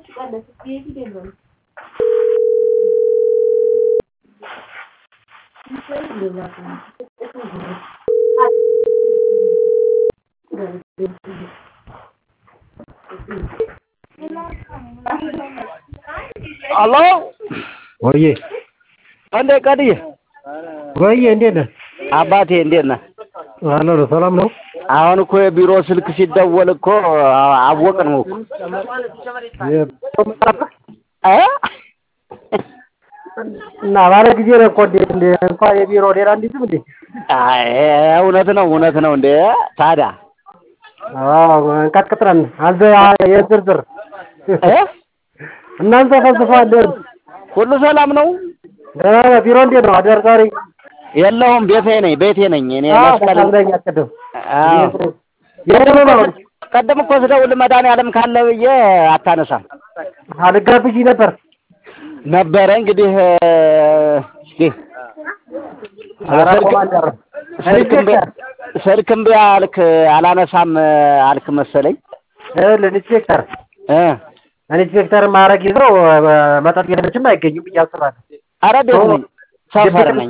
አሎ ወዬ እንዴ ቀድዬ ወዬ እንዴት ነህ? አባቴ እንዴት ነህ? አለሁ ነው። ሰላም ነው? አሁን እኮ የቢሮ ስልክ ሲደወል እኮ አወቅን ነው እኮ እ እና ባለ ጊዜ ነው እኮ እንዴት እንደ እንኳን የቢሮ ሌላ እንዲዝም እንዴ? አይ እውነት ነው እውነት ነው እንዴ ታዲያ አዎ እንቀጥቅጥረን አንተ የዝርዝር እ እናንተ ፈልስፋለን። ሁሉ ሰላም ነው? ደህና ነህ? ቢሮ እንዴት ነው? አዳር ዛሬ የለሁም ቤቴ ነኝ ቤቴ ነኝ እኔ መስቀል መስቀለኛ ቅድም አዎ የት ነው? ቀደም እኮ ስደውል መድኃኒዓለም ካለ ብዬ አታነሳም አልጋብዥ ነበር ነበረ እንግዲህ እስኪ ኧረ ስልክ ኮማንደር ስልክ እምቢ ስልክ እምቢ አልክ አላነሳም አልክ መሰለኝ ይኸውልህ ኢንስፔክተር እ ኢንስፔክተር ማዕረግ ይዘው መጠጥ ቤቶችም አይገኙም ብዬ አስባለሁ። ኧረ ቤት ነኝ ሰፈር ነኝ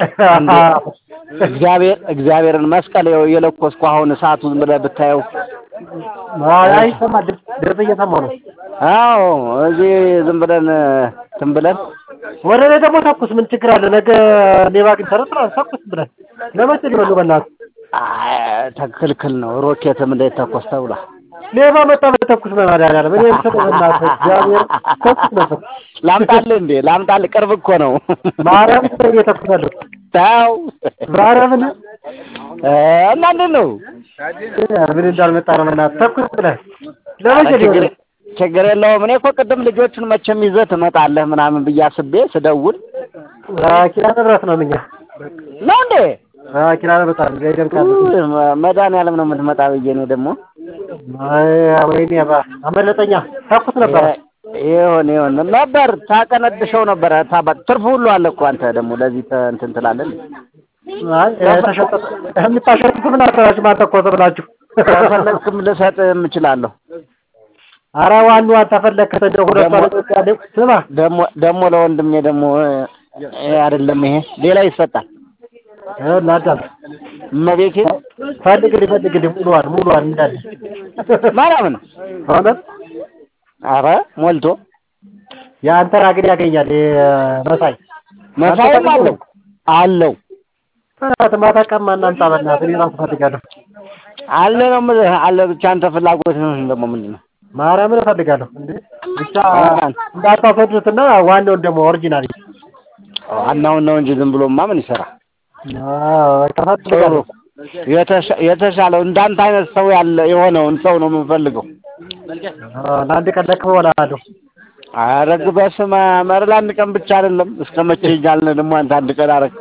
እግዚአብሔር እግዚአብሔርን መስቀል ይኸው የለኮስኩ አሁን እሳቱን ብለህ ብታየው አይ ይሰማል፣ ድምፅ ድምፅ እየሰማሁ ነው። አዎ እዚህ ዝም ብለን እንትን ብለን ወደ እኔ ደግሞ ተኩስ፣ ምን ችግር አለ? ነገ ሌባ ግን ተረጥራ ተኩስ ብለን ለመቼ ሊበሉ በእናትህ አይ ተክልክል ነው ሮኬትም እንዳይተኮስ ተብሏል ሌባ መጣ በተኩስ በመድኃኒዓለም እኔ የምሰጠው በእናትህ እግዚአብሔር ተኩስ ነበር። ላምጣልህ እንዴ ላምጣልህ ቅርብ እኮ ነው ማርያም ስለ እየተኩሳለሁ ታው ማርያምን እና እንዴት ነው ምን እንዳልመጣ ነው በእናትህ ተኩስ ብለህ ለመቼ ችግር ሊበሉ ችግር የለውም እኔ እኮ ቅድም ልጆቹን መቼም ይዘህ ትመጣለህ ምናምን ብዬ አስቤ ስደውል ኪዳነ ምሕረት ነው እኛ ነው እንዴ ኪዳነ ምሕረት አለ ገደም ካለ ውይ፣ መድኃኒዓለም ነው የምትመጣ ብዬ እኔ ደግሞ ወይኔ ባ አመለጠኛ ተኩስ ነበረ ይሁን ይሁን ነበር ታቀነድሸው ነበረ ታባ ትርፍ ሁሉ አለ እኮ አንተ ደግሞ ለዚህ ተ- እንትን ትላለህ አይ ተሸጠ የምታሸጡት ምን አሰራችሁ ማተኮሰ ብላችሁ ከፈለግክም ልሰጥ እችላለሁ ኧረ ዋናው አንተ ፈለግክ እንደው ሁለቱ አለቆች ያለው ስማ ደግሞ ደግሞ ለወንድሜ ደግሞ እ አይደለም ይሄ ሌላ ይሰጣል ይኸውልህ አዳም እመቤቴ ፈልግልኝ ፈልግልኝ ሙሉዋን ሙሉዋን እንዳለ ማርያምን እውነት አረ ሞልቶ የአንተ ግን ያገኛል መሳይ መሳይም አለው አለው በእናትህ ማታ ቀማ እናምጣ በእናትህ እኔ እራሱ እፈልጋለሁ አለ ነው የምልህ አለ ብቻ አንተ ፍላጎት ነው ደግሞ ምንድን ነው ማርያምን እፈልጋለሁ እንዴ ብቻ እንዳታሰዱትና ዋናውን ደግሞ ኦሪጂናል ዋናውን ነው እንጂ ዝም ብሎማ ምን ይሰራ እፈልጋለሁ የተሻ- የተሻለው እንዳንተ አይነት ሰው ያለ የሆነውን ሰው ነው የምንፈልገው ለአንድ ቀን ለክፈው እላለሁ አረግ በስመ አብ ኧረ ለአንድ ቀን ብቻ አይደለም እስከ መቼ እያልን ደግሞ አንተ አንድ ቀን አረግ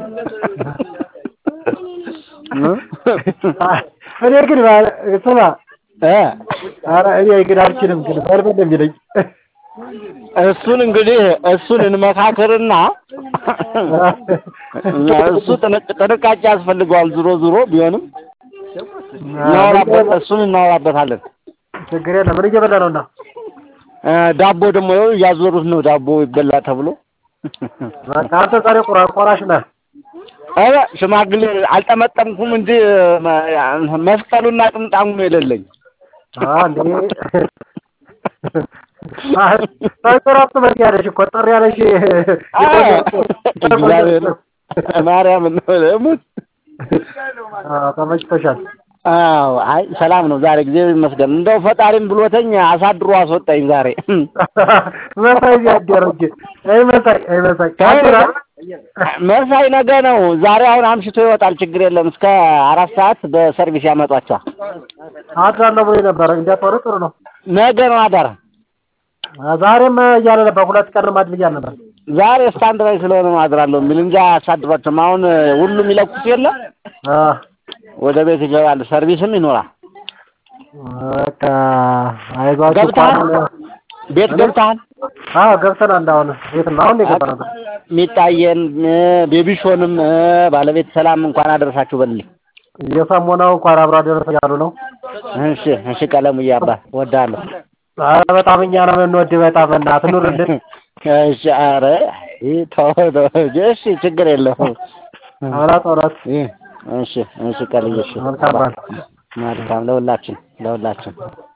እኔ ግን ባ- ስማ እ ኧረ እኔ ግን አልችልም ግን በልበል ነው የሚለኝ እሱን እንግዲህ እሱን እንመካከርና እሱ ጥንቅ- ጥንቃቄ ያስፈልገዋል ዙሮ ዙሮ ቢሆንም እናወራበት እሱን እናወራበታለን ችግር የለም ምን እየበላ ነው እና እ ዳቦ ደግሞ ይኸው እያዞሩት ነው ዳቦ ይበላ ተብሎ በቃ አንተ ዛሬ ቆራ ቆራሽ ነህ ኧረ ሽማግሌ አልጠመጠምኩም እንጂ መ- መስቀሉና ጥምጣሙ ነው የሌለኝ አንዴ ሳይቆራጥ በቂ ያለሽ እኮ ጠር ያለሽ እግዚአብሔር ማርያምን ነው ሙት ተመችቶሻል አዎ አይ ሰላም ነው ዛሬ ጊዜ ይመስገን እንደው ፈጣሪም ብሎተኝ አሳድሮ አስወጣኝ ዛሬ መሳይ ያደረ እንጂ አይ መሳይ አይ መሳይ ካንተራ መሳይ ነገ ነው ዛሬ አሁን አምሽቶ ይወጣል ችግር የለም እስከ አራት ሰዓት በሰርቪስ ያመጧቸዋል አድራለሁ ብሎ ነበር እንዲያጠሩ ጥሩ ነው ነገ ነው አዳር ዛሬም እያለ ነበር ሁለት ቀን ማድል እያለ ነበር ዛሬ ስታንድ ላይ ስለሆነ ነው አድራለሁ የሚል እንጂ አያሳድሯቸውም አሁን ሁሉም ይለኩት የለ አ ወደ ቤት ይገባል ሰርቪስም ይኖራል በቃ አይዟችሁ ገብተሃል እንኳን- ቤት ገብተሃል አዎ ገብተናል አሁን ቤት ነው አሁን ነው የገባነው ሚጣየን ቤቢሾንም ባለቤት ሰላም እንኳን አደረሳችሁ በልልኝ የሰሞናው እንኳን አብሮ አደረሰ ያሉ ነው እሺ እሺ ቀለሙዬ አባት እወድሃለሁ ኧረ በጣም እኛ ነው የምንወድህ በጣም በእናትህ ኑርልን። እሺ ኧረ ይህ ተው ተው እሺ ችግር የለውም እውነት እውነት እሺ እሺ ቀልዬ እሺ መልካም በዓል። መልካም ለሁላችን ለሁላችን